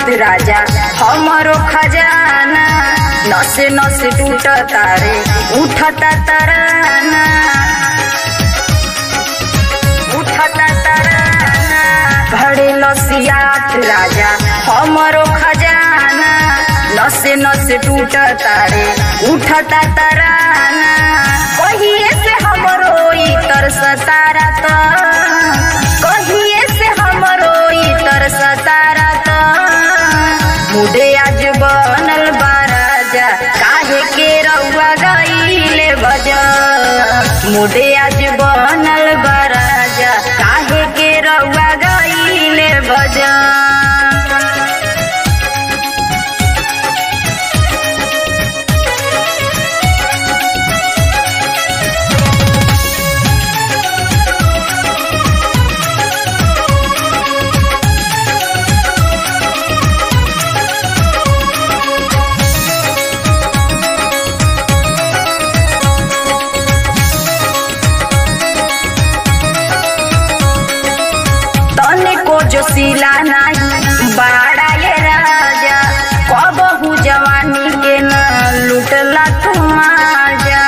राजा हमरो खजाना नसे नसे टूट तारे उठता तराना उठता तराना भरे लसियात राजा हमरो खजाना नसे नसे टूट तारे उठता तराना कहिए से हमरो ई तरस तारा त कहिए से हमरो ई तरस तारा त मुडे आज बनल बा राजा काहे के रउआ गईले बजा मुडे आज बनल बा राजा काहे के रउआ गईले बजा तने को जो सिला नाही बाड़ा ये राजा कबहू जवानी के न लुटला तू माजा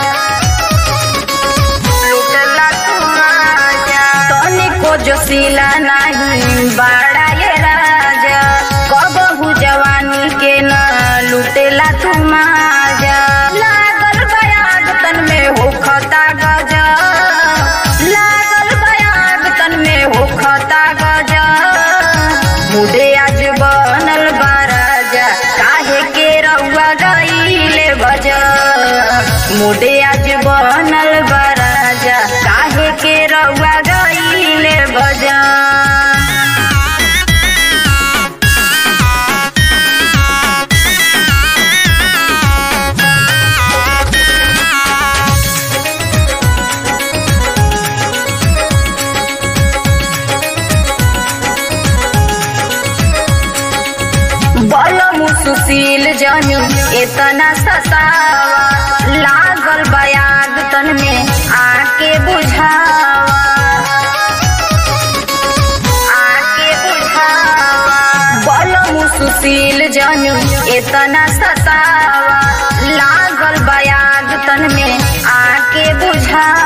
लुटला तू माजा तने को जो सिला नाही बाड़ा ये राजा कबहू जवानी के न लुटेला तू माजा लागल बयाग तन में हो खता गजा लागल बयाग तन में हो खता गजा मुडे आज बनल बा राजा काहे के रउआ गईले बजा मुडे आज बनल बा राजा काहे के रउआ गईले बजा बल सुशील जनी इतना सतावा लागल बयाग तन में आके बुझावा आके बुझावा बल सुशील जनी इतना सतावा लागल बयाग तन में आके बुझावा